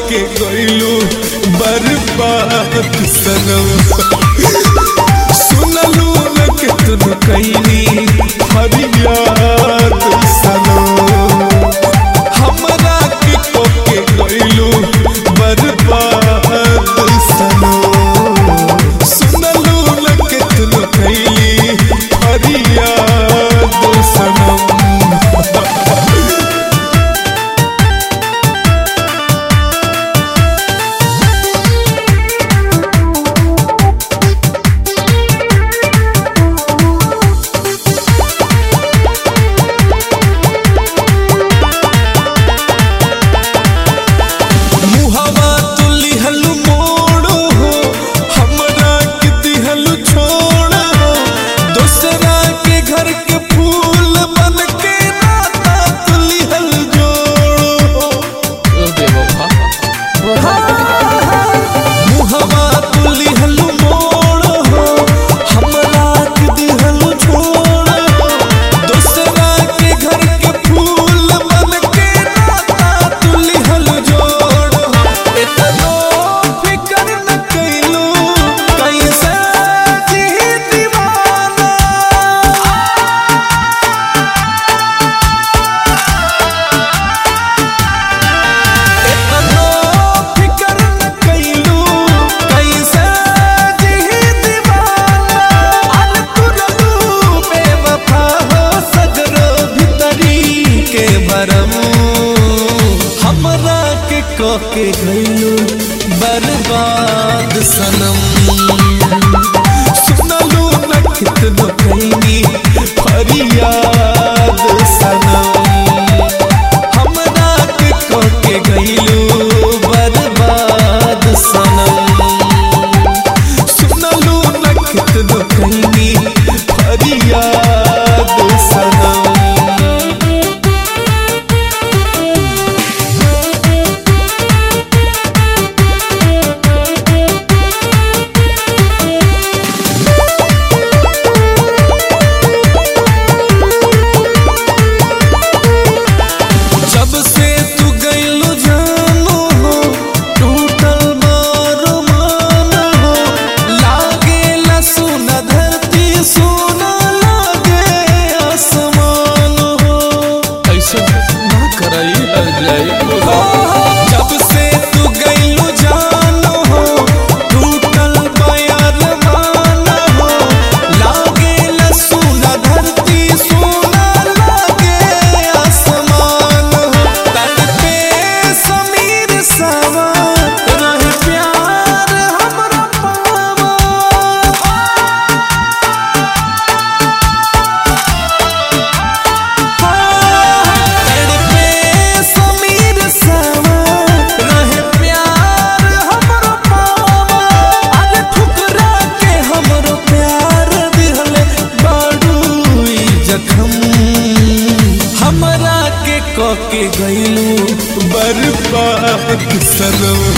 के गइलू बर्बाद सनम सुनलू न कितन कैली फरियाद सनम हमरा के को के गइलू बर्बाद सनम सुनलू न कितन कैली फरियाद सनम मुहवा तुली हलु मोड़ो हो हमरा के दिहलु छोड़ हो दूसरा के घर के फूल बन के नाता तुली हल जोड़ो मुहवा तुली हलु मोड़ो हो हमरा के दिहलु छोड़ हो दूसरा के घर के फूल बन के नाता तुली हल जोड़ो इतनो फिकर न कैलू कैसे जी दीवाना इतनो फिकर न कैलू कैसे जी दीवाना अन तुरलू बेवफा हो सगरो भीतरी के भरम हमरा के को के गइलू बर्बाद सनम सुनलू न कितनो कैनी फरियाद सनम हमरा के को के गइलू बर्बाद सनम सुनलू न कितनो कैनी फरियाद सनम जब से तू गइलू जानो हो टूटल मारो मान हो लागे ला सुना धरती सोना लागे आसमान हो ऐसे ना करई हर जाई जब से तू गइलू जानो हो टूटल बयार मान हो लागे ला सुना धरती सोना लागे आसमान हो तड़पे समीर सावा रहे प्यार हमरा पावा तड़पे समीर सावा रहे प्यार हमरो पावा अरे ठुकरा के हमरो प्यार दिहले बाडूई जखम हमरा के को के गइलू बर्बाद सनम